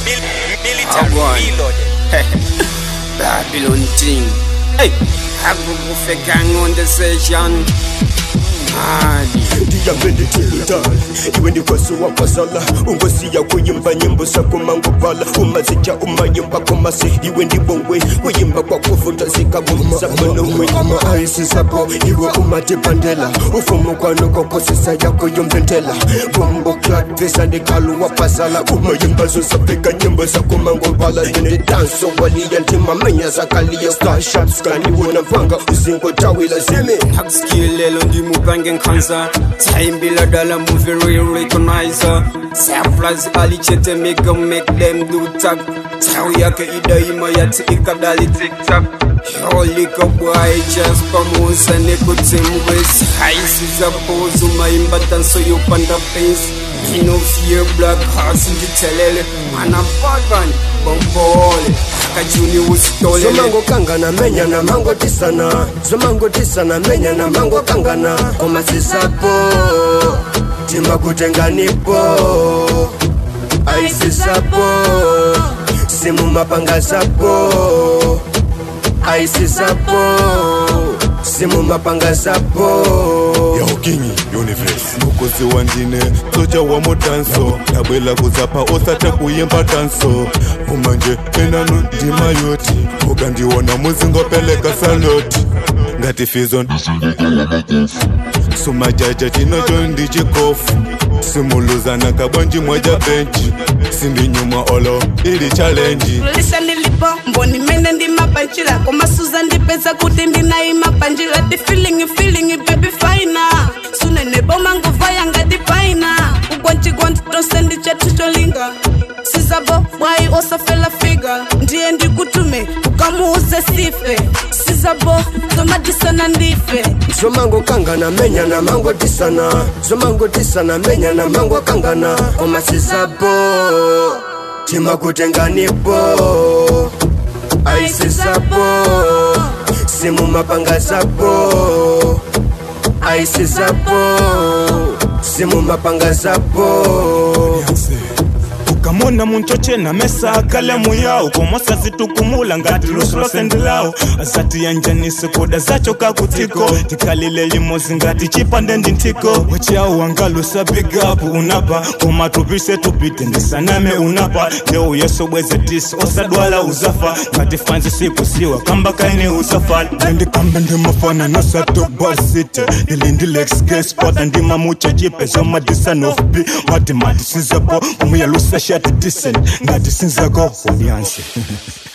Military reloaded. Babylon thing. Hey, Hagugufe gang on the session. Mali. ndiyambende tilutali iwe ndikosuwa kwasala ungosiya kuyimba nyimbo sakumangopala umazija umayimba komase iwe ndibongwe kuyimba kwakuvuta zikabumzamanongwe ama aisisapo iwe umatipandela ufumukwano kokosisa yako yombentela bombo clat pesa ndikaluwa pasala umayimba zosapika nyimbo sakumangopala yendidanso waliyantimamenya zakaliya starshots kaniwona mvanga uzingotawila zimi Hakusikilelo ndimupange nkhanza Taimbila dala movie real recognizer Samplers alichete mega make them do tag Tau yake idaima yati ikadali tiktak Yolika boy just pamusa nekutimwes Haisi za pozu maimba tanso yopanda pace Me no fear black hearts nditelele Mana bagan bombole Kajuni usitolele zomango kangana menya na mango tisana zomango tisana menya na mango kangana komasisapo timba kutenganipo aisisapo simu mapanga sapo aisisapo simu mapanga sapo yaukinyi universe mukozi wandine soja wa mudanso ndabwela kuzapa osata kuyimba danso kumanje enanu ndima yoti ukandiona muzingopeleka saloti ngati fizon sumajaja chinocho ndichikofu simuluzana kabwanji mwaja benchi sindinyuma olo ili chalenji lisha nilipo mboni mene ndimapanjila komasuza ndipeza kuti ndinaimapanjila ti feeling feeling baby faina sunene boma nguva yanga dipaina ugwanjigwanji tose ndichetu cholinga sizabo bwai osafela figa ndiye ndikutume ukamuuze sife sizabo zomadisana ndife zomango kangana menya na mango tisana zomango tisana menya na mango kangana komasisapo tima kutenganipo aisisapo simu mapanga sapo aisisapo simu mapanga sapo ukamona munchoche na mesa akalamu yao komosa zitukumula ngati lusu losendelawo azati yanjanise koda zacho kakutiko tikalile limozi ngati chipande ndi ntiko wachawo wangalusa bigapu unapa koma tupise tupite ndisaname unapa leo yeso bweze tisi osadwala uzafa ngati fanzi sikusiwa kamba kaine usafala nendikambe ndimafana nosatobasite ili ndilexgespota ndimamucha jipe zomadisanof-b matimati sizapo umuyalusa shati decent ngati sinzako obyansi